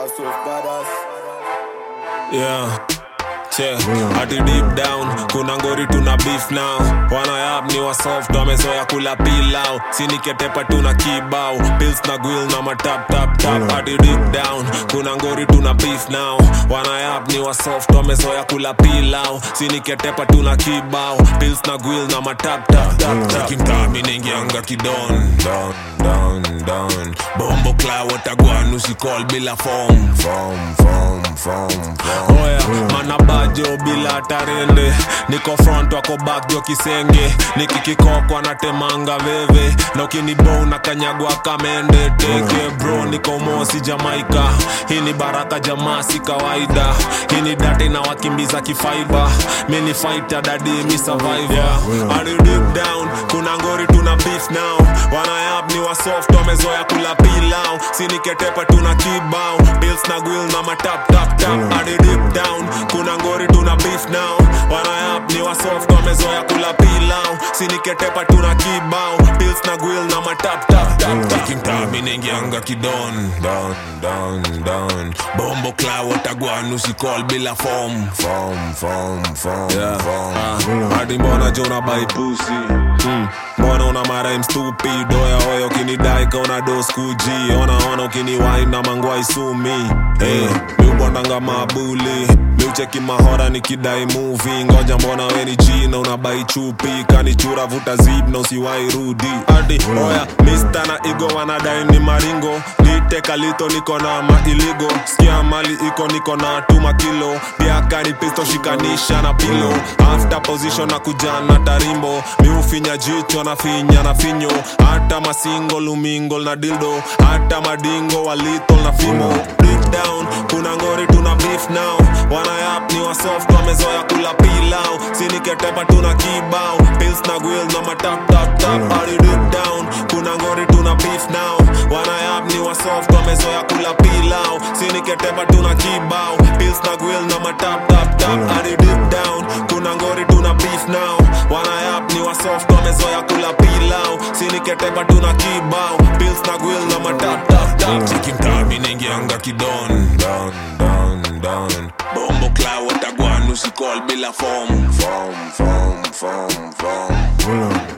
That's with badass. yeah che hadi deep down kuna ngori tuna beef now wanayap ni wasoft wamezoya kula pilau siniketepa tuna kibao pils na gwil na matap tap tap hadi deep down kuna ngori tuna beef now wanayap ni wasoft wamezoya kula pilau siniketepa tuna kibao pils na gwil na matap tap tap tap kimtami nengianga kidon down down down bombo cloud watagwan usikol bila form form form form form oya manabajo bila tarende niko front wako back jo kisenge nikikikokwa natemanga veve na ukinibo na kanyagwa kamende teke bro niko mosi jamaika hii ni baraka jamaa si kawaida hii ni date na wakimbiza kifaiba mi ni fighter dadi mi survivor yeah. Are you deep down kuna ngori tuna beef now wanayap ni wasoft wamezoya kula pilau siniketepa tuna kibao bills na gwil na matap tap tap hadi deep down kuna ngori tuna beef now wanayap ni wasoft wamezoya kula pilau siniketepa tuna kibao bills na gwil na matap tap tap tap kimtami nengianga kidon down down down bombo cloud watagwan usikol bila form form form form yeah. form hadi mbona jona by pussy mm. mbona una mara stupid oya oya ukinidai kauna dos kuji ona ona ukiniwai na mangwai sumi hey, miubondanga mabuli miucheki mahora nikidai muvi ngoja mbona weni jina unabai chupi kanichura vuta zib na usiwai rudi adi oya mista na igo wanadai ni maringo liteka lito niko na mailigo skia mali iko niko na tuma kilo biakani pisto shikanisha na pilo after position na kujana tarimbo miufinya jicho na finya na finyo hata masingo lumingol na dildo hata madingo walitol na fimo deep down kuna ngori tuna beef now wanayap ni wasoft wamezoya kula pilau siniketepa tuna kibao pils na gwil na matap tap tap hadi deep down kuna ngori tuna beef now wanayap ni wasoft wamezoya kula pilau siniketepa tuna kibao pils na gwil na matap tap tap hadi deep down kuna ngori tuna beef now wanayap ni wasoft wamezoya kula pilau siniketepa tuna kibao pils na gwil na matap tap tap chikimtami nengianga kidon down down down bombo cloud watagwan usikol bila form form form form form Uno.